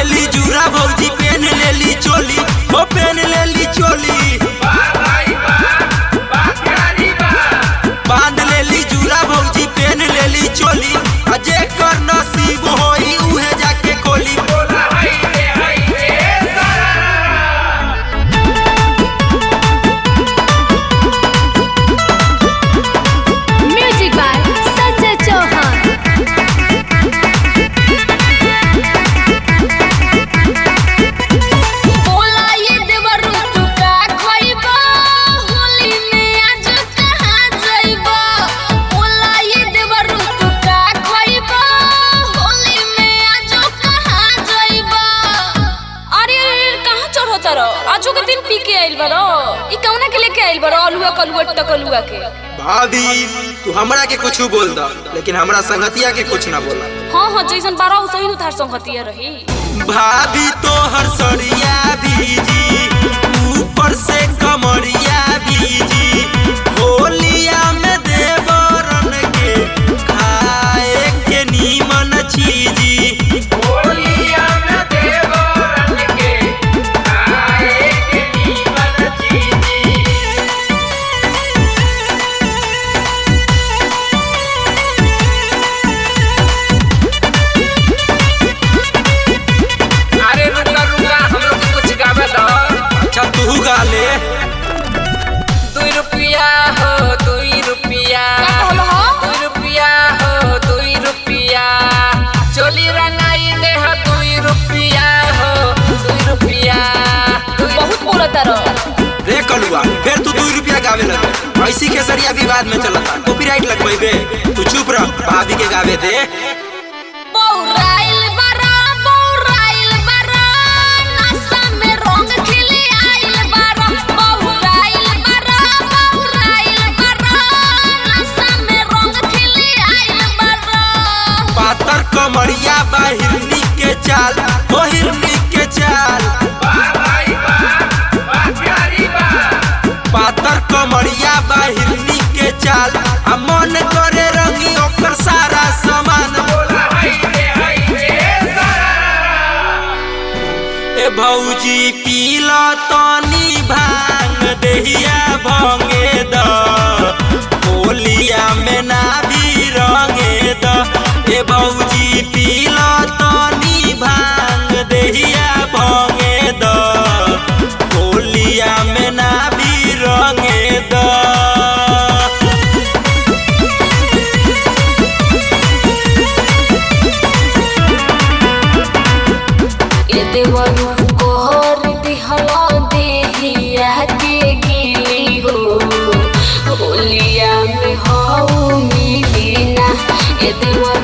लेली जूरा भौजी पेन लेली चोली हो पेन लेली चोली बांध लेली जूरा भौजी पेन लेली चोली आ जेकर नसीब होई उहे जाके खोली म्यूजिक बाय संजय चौहान बोला ये देवरू तू का खइबा होली में आज कहाँ जइबा बोला ये देवरू तू का खइबा होली में आज कहाँ जइबा अरे कहाँ चढ़ो तारो आजो के दिन पी के आइल बारो ई कौना के लेके आइल बारो अलुआ कलुआ टकलुआ के भाभी तू हमरा के कुछ बोल दा लेकिन हमरा संगतिया के कुछ ना बोला हाँ हाँ जैसन बारह हो सही नु थार संगतिया रही भाभी तो हर सड़िया भीजी ऊपर से कमरिया भीजी होलिया में देवरन के खाए के नीमन चीजी होलिया में देवरन के खाए के नीमन चीजी अरे रुका रुका हम लोग के कुछ गावे दो अच्छा तू गा ले दुई रुपया हो दुई रुपया का कहलो हो? दुई रुपया हो दुई रुपया चोली रंगाई दे हो दुई रुपया हो दुई रुपया दुई बहुत बोला तारो रे कलुआ फिर तू दू रुपया गावे लगे ऐसी खेसरिया विवाद में चलता कॉपीराइट लगवेबे तू चुप रह भाभी के गावे दे बौराइल बरा बौराइल बरा नशा में रंग खिले आइल बरा बौराइल बरा बौराइल बरा नशा में रंग खिले आइल बरा पातर कमरिया बा हिरनी के चाल ओ हिरनी के चाल पातर कमरिया बा हिरनी के चाल आ मन करे रंगी ओकर सारा सामान ए भौजी पीला तनी भांग दहिया भंगे द होलिया में ना भी रंगे द ए भौजी पीला तनी भांग दहिया भंगे द होलिया में ना भी रंगे द ए देवरू कोहर दिहला देहिया के गिली हो होलिया में हाउ मिली ना ए देवरू